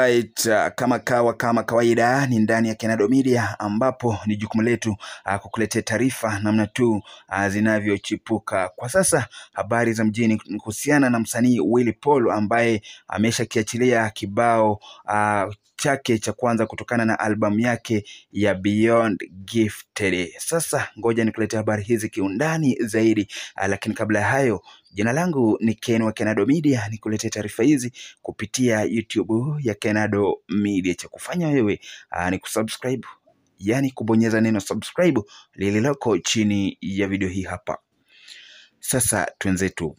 Alright, uh, kama kawa kama kawaida ni ndani ya Kenado Media ambapo ni jukumu letu uh, kukuletea taarifa namna tu uh, zinavyochipuka. Kwa sasa habari za mjini ni kuhusiana na msanii Willy Paul ambaye ameshakiachilia kibao uh, chake cha kwanza kutokana na albamu yake ya Beyond Gifted. Sasa ngoja nikuletea habari hizi kiundani zaidi, uh, lakini kabla ya hayo Jina langu ni Ken wa Kenado Media, nikuletea taarifa hizi kupitia YouTube ya Kenado Media. Cha kufanya wewe aa, ni kusubscribe, yani kubonyeza neno subscribe lililoko chini ya video hii hapa. Sasa twenzetu.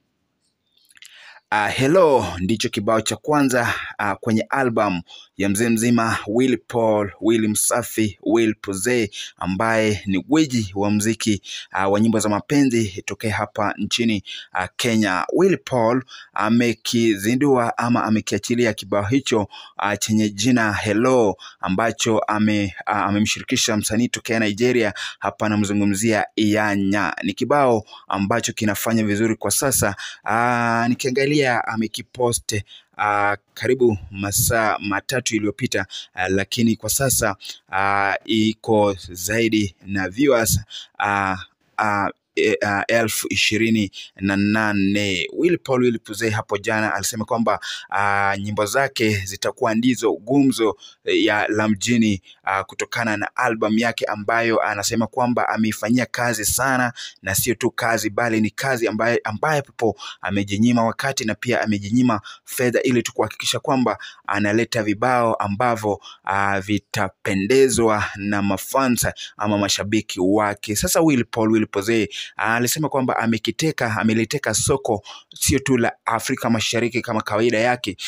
Uh, hello ndicho kibao cha kwanza uh, kwenye album ya mzee mzima Willy Paul, Willy Msafi, Will Puze ambaye ni gwiji wa mziki uh, wa nyimbo za mapenzi tokea hapa nchini uh, Kenya. Willy Paul amekizindua ama amekiachilia kibao hicho uh, chenye jina Hello ambacho ame, uh, amemshirikisha msanii tokea Nigeria. Hapa anamzungumzia Iyanya. Ni kibao ambacho kinafanya vizuri kwa sasa. Uh, nikiangalia amekipost uh, karibu masaa matatu iliyopita uh, lakini kwa sasa uh, iko zaidi na viewers uh, uh, e, uh, elfu ishirini na nane. Willy Paul Willy Puze hapo jana alisema kwamba uh, nyimbo zake zitakuwa ndizo gumzo ya la mjini uh, kutokana na album yake ambayo anasema kwamba ameifanyia kazi sana, na sio tu kazi bali ni kazi ambaye ambapo amejinyima wakati na pia amejinyima fedha ili tu kuhakikisha kwamba analeta vibao ambavyo uh, vitapendezwa na mafansa ama mashabiki wake. Sasa Willy Paul Willy Puze alisema kwamba amekiteka ameliteka soko sio tu la Afrika Mashariki kama kawaida yake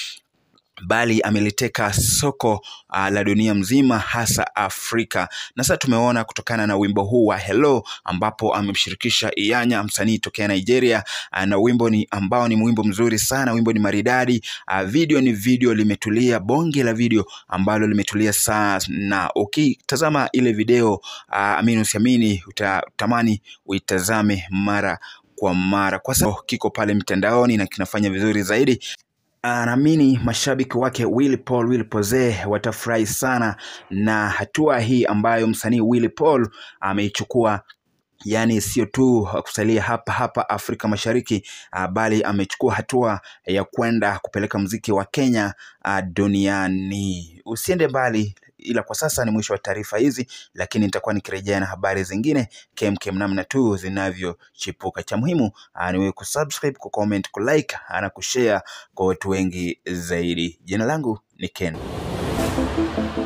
bali ameliteka soko uh, la dunia mzima hasa Afrika. Na sasa tumeona kutokana na wimbo huu wa Hello ambapo amemshirikisha Iyanya msanii tokea Nigeria uh, na wimbo ni ambao ni wimbo mzuri sana, wimbo ni maridadi uh, video ni video limetulia, bonge la video ambalo limetulia sana. Ukitazama okay, ile video uh, amini usiamini, utatamani uitazame mara kwa mara, kwa sababu kiko pale mtandaoni na kinafanya vizuri zaidi. Naamini mashabiki wake Willy Paul Willy Puze watafurahi sana na hatua hii ambayo msanii Willy Paul ameichukua. Yaani sio tu kusalia hapa hapa Afrika Mashariki uh, bali amechukua hatua ya kwenda kupeleka mziki wa Kenya uh, duniani. Usiende mbali, ila kwa sasa ni mwisho wa taarifa hizi, lakini nitakuwa nikirejea na habari zingine kemkem namna tu zinavyochipuka. Cha muhimu uh, ni wewe kusubscribe, kucomment, kulike na kushare kwa watu wengi zaidi. Jina langu ni Ken.